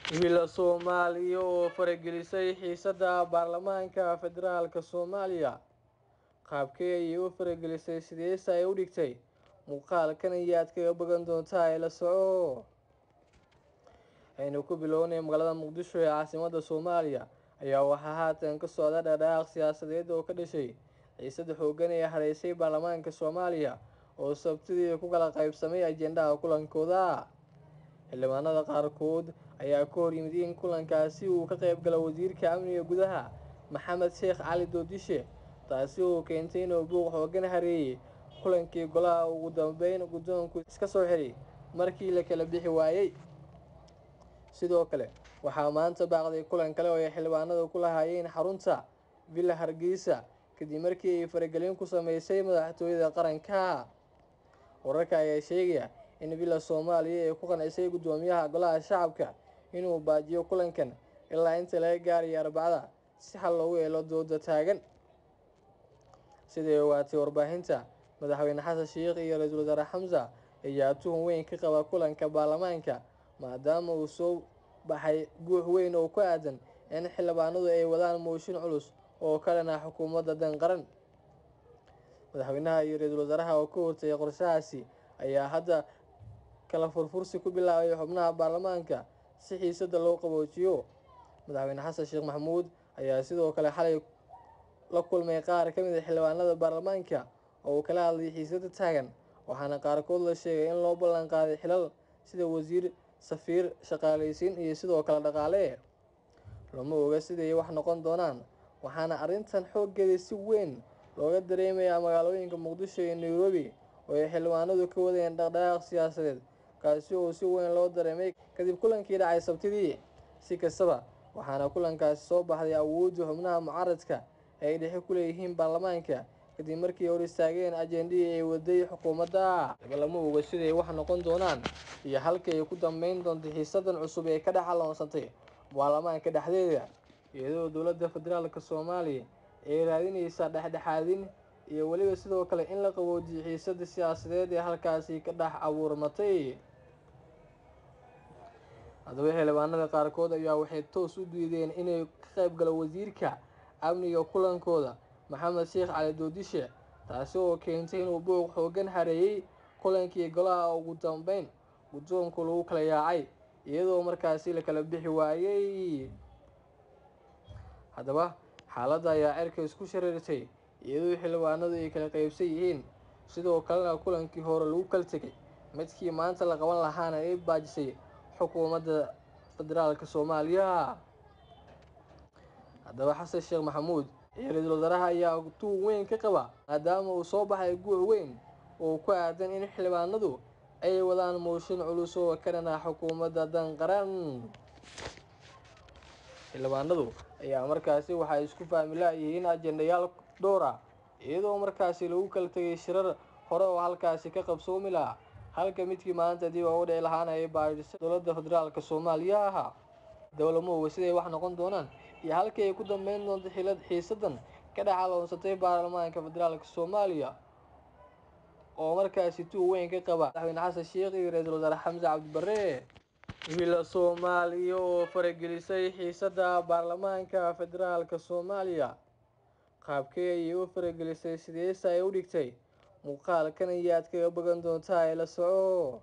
Wiil Soomaaliya oo faragelisay xiisadda baarlamaanka federaalk Soomaaliya qaabkee ayay u faragelisay sideese ay u dhigtay muuqaalkan ayaad kaga bogan doontaa ee la soco aynu ku bilownay magaalada muqdisho ee caasimadda soomaaliya ayaa waxaa haatan ka socda dhaqdhaqaaq siyaasadeed oo ka dhashay xiisada xooggan ee hareysay baarlamaanka soomaaliya oo sabtidii ku kala qaybsamay ajendaha kulankooda xildhibaanada qaarkood ayaa ka hor yimid in kulankaasi uu ka qayb galo wasiirka amniga gudaha maxamed sheekh cali doodishe taasi oo keentay inuu buuq xoogan hareeyay kulankii golaha ugu dambeyn guddoonku iska soo xiray markii la kala bixi waayey sidoo kale waxaa maanta baaqday kulan kale oo ay xildhibaanadu ku lahaayeen xarunta villa hargeysa kadib markii ay faragelin ku sameysay madaxtooyada qaranka wararka ayaa sheegaya in villa soomaaliya ay ku qancisay guddoomiyaha golaha shacabka inuu baajiyo kulankan ilaa inta laga gaarayo arbacada si xal loogu helo dooda taagan siday ogaatay warbaahinta madaxweyne xasan sheikh iyo ra-iisul wasaare xamsa ayaa tuhun weyn ka qaba kulanka baarlamaanka maadaama uu soo baxay guux weyn oo ku aadan in xildhibaanadu ay wadaan mooshin culus oo ka dhan ah xukuumadda dan qaran madaxweynaha iyo ra-iisul wasaaraha oo ka hortagay qorshahaasi ayaa hadda kala furfursi ku bilaabay xubnaha baarlamaanka si xiisada loo qaboojiyo madaxweyne xasan sheekh maxamuud ayaa sidoo kale xalay la kulmay qaar ka mid a xildhibaanada baarlamaanka oo uu kala hadlayay xiisada taagan waxaana qaarkood la sheegay in loo ballan qaaday xilal sida wasiir safiir shaqaaleysiin iyo sidoo kale dhaqaale lama oga siday wax noqon doonaan waxaana arrintan xooggeeda si weyn looga dareemayaa magaalooyinka muqdisho iyo nairobi oo ay xildhibaanadu ka wadeen dhaqdhaqaaq siyaasadeed kaasi oo si weyn loo dareemay kadib kulankii dhacay sabtidii si kastaba waxaana kulankaasi soo baxday awoodda xubnaha mucaaradka ee ay dhexe ku leeyihiin baarlamaanka kadib markii hor istaageen ajendihii ay waday xukuumadda lama oga siday wax noqon doonaan iyo halka ay ku dambeyn doonto xiisadan cusub ee ka dhex aloonsatay baarlamaanka dhexdeeda iyadoo dowladda federaalk soomaaliya ay raadineysaa dhexdhexaadin iyo weliba sidoo kale in la qaboojiyo xiisada siyaasadeed ee halkaasi ka dhex abuurmatay haddaba xildhibaanada qaarkood ayaa waxay toos u diideen inay ka qayb galo wasiirka amniga kulankooda maxamed sheekh cali doodishe taasi oo keentay inuu buuq xoogan hareeyay kulankii golaha ugu dambeyn guddoonku lagu kala yaacay iyadoo markaasi la kala bixi waayey haddaba xaaladda ayaa cerka isku shareertay iyadoo xildhibaanadu ay kala qaybsan yihiin sidoo kalena kulankii hore lagu kala tegay midkii maanta la qaban lahaana ay baajisay xukuumadda federaalk soomaaliya haddaba xasan sheekh maxamuud iyo ra-iisul wasaaraha ayaa tuug weyn ka qaba maadaama uu soo baxay guux weyn oo ku aadan in xildhibaanadu ay wadaan mooshin culus oo ka dhan ah xukuumadda dan qaran xildhibaanadu ayaa markaasi waxay isku fahmi la-yihiin ajendayaal dhowr ah iyadoo markaasi lagu kala tegay shirar hore oo halkaasi ka qabsoomi lahaa halka midkii maanta dib ugu dhici lahaana ay baadhisay dowladda federaalk soomaaliya ahaa dowlamuhuga siday wax noqon doonaan iyo halkii ay ku dambeyn doonto xilad xiisadan ka dhex aloonsatay baarlamaanka federaalk soomaaliya oo markaasi tuug weyn ka qaba madaxweyne xasan sheekh iyo ra-iisul wasaare xamse cabdibarre wiil Soomaaliya oo faragelisay xiisadda baarlamaanka federaalk Soomaaliya qaabkee ayay u faragelisay sideese ay u dhigtay muuqaalkan ayaad kaga bogan doontaa ee la soco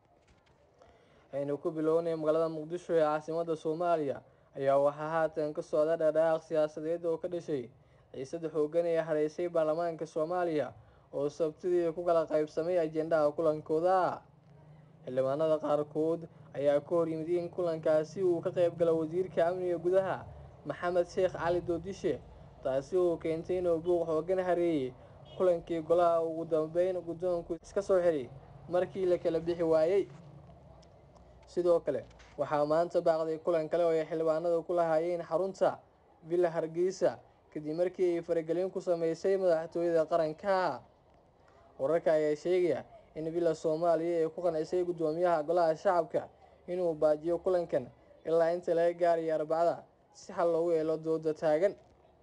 aynu ku bilownay magaalada muqdisho ee caasimadda soomaaliya ayaa waxaa haatan ka socda dhaqdhaqaaq siyaasadeed oo ka dhashay xiisada xooggan ee hareysay baarlamaanka soomaaliya oo sabtidii ku kala qaybsamay ajendaha kulankooda xildhibaanada qaarkood ayaa ka hor yimid in kulankaasi uu ka qayb galo wasiirka amniga gudaha maxamed sheekh cali doodishe taasi oo keentay inuu buuq xoogan hareeyay kulankii golaha ugu dambeyn guddoonku iska soo xiray markii la kala bixi waayey sidoo kale waxaa maanta baaqday kulan kale oo ay xildhibaanadu ku lahaayeen xarunta villa hargeysa kadib markii ay faragelin ku sameysay madaxtooyada qaranka wararka ayaa sheegaya in villa soomaaliya ay ku qancisay guddoomiyaha golaha shacabka inuu baajiyo kulankan ilaa inta laga gaarayo arbacada si xal loogu helo dooda taagan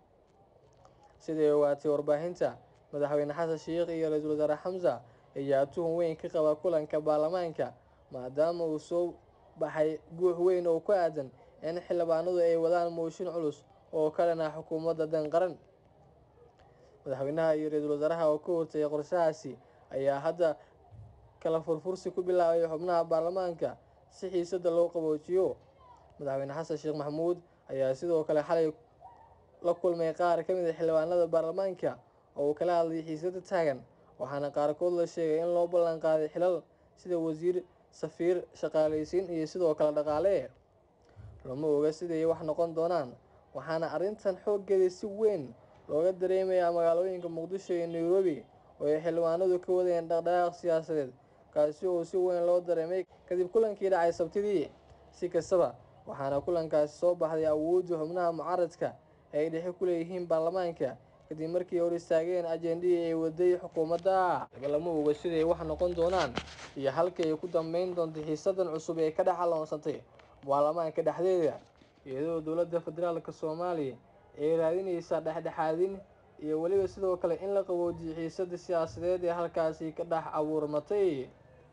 siday ogaatay warbaahinta madaxweyne xasan sheikh iyo ra-iisul wasaare xamsa ayaa tuhun weyn ka qaba kulanka baarlamaanka maadaama uu soo baxay guux weyn oo ku aadan in xildhibaanadu ay wadaan mooshin culus oo ka dhan ah xukuumadda dan qaran madaxweynaha iyo ra-iisul wasaaraha oo ka hortagay qorshahaasi ayaa hadda kala furfursi ku bilaabay xubnaha baarlamaanka si xiisada loo qaboojiyo madaxweyne xasan sheekh maxamuud ayaa sidoo kale xalay la kulmay qaar ka mid a xildhibaanada baarlamaanka oo uu kala hadlay xiisada taagan waxaana qaarkood la sheegay in loo ballan qaaday xilal sida wasiir safiir shaqaalaysiin iyo sidoo kale dhaqaale lama oga siday wax noqon doonaan waxaana arrintan xooggeeda si weyn looga dareemayaa magaalooyinka muqdisho iyo nairobi oo ay xildhibaanadu ka wadeen dhaqdhaqaaq siyaasadeed kaasi oo si weyn loo dareemay kadib kulankii dhacay sabtidii si kastaba waxaana kulankaasi soo baxday awoodda xubnaha mucaaradka ay dhexe ku leeyihiin baarlamaanka kadib markii hor istaageen ajendihii ay waday xukuumadda lama oga siday wax noqon doonaan iyo halkii ay ku dambeyn doonto xiisadan cusub ee ka dhex aloonsantay baarlamaanka dhexdeeda iyadoo dowladda federaalka soomaaliya ay raadinaysaa dhexdhexaadin iyo weliba sidoo kale in la qaboojiyo xiisada siyaasadeed ee halkaasi ka dhex abuurmatay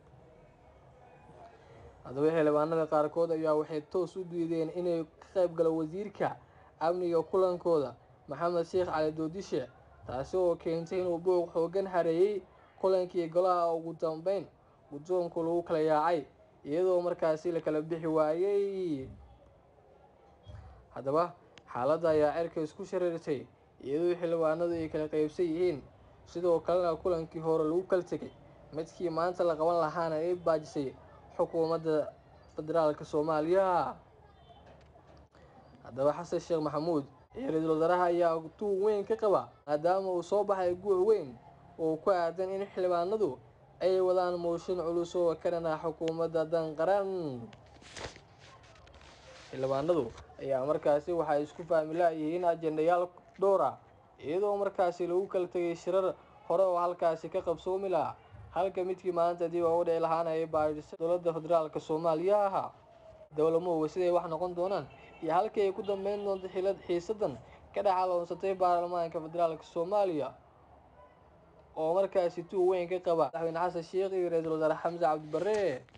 haddaba xildhibaanada qaarkood ayaa waxay toos u diideen inay ka qayb galo wasiirka amniga kulankooda maxamed sheekh cali doodishe taasi oo keentay inuu buuq xoogan hareeyey kulankii golaha ugu dambeyn guddoonku lagu kala yaacay iyadoo markaasi la kala bixi waayey haddaba xaaladda ayaa cerka isku shareertay iyadoo xildhibaanadu ay kala qaybsan yihiin sidoo kalena kulankii hore lagu kala tegay midkii maanta la qaban lahaana ay baajisay xukuumadda federaalka soomaaliya haddaba xasan sheekh maxamuud iyo ra-iisul wasaaraha ayaa tuug weyn ka qaba maadaama uu soo baxay guuc weyn oo ku aadan in xildhibaanadu ay wadaan mooshin culus oo ka dhan ah xukuumadda dan qaran xildhibaanadu ayaa markaasi waxay isku fahmi la-yihiin ajendayaal dhowr ah iyadoo markaasi lagu kala tegay shirar hore oo halkaasi ka qabsoomi lahaa halka midkii maanta dib ugu dhici lahaana ay baadhisay dowladda federaalka soomaaliya ahaa dowlamuhuga siday wax noqon doonaan iyo halkii ay ku dambeyn doonto xilad xiisadan ka dhex aloonsatay baarlamaanka federaalka soomaaliya oo markaasi tuug weyn ka qaba madaxweyne xasan sheekh iyo ra-iisul wasaare xamse cabdi barre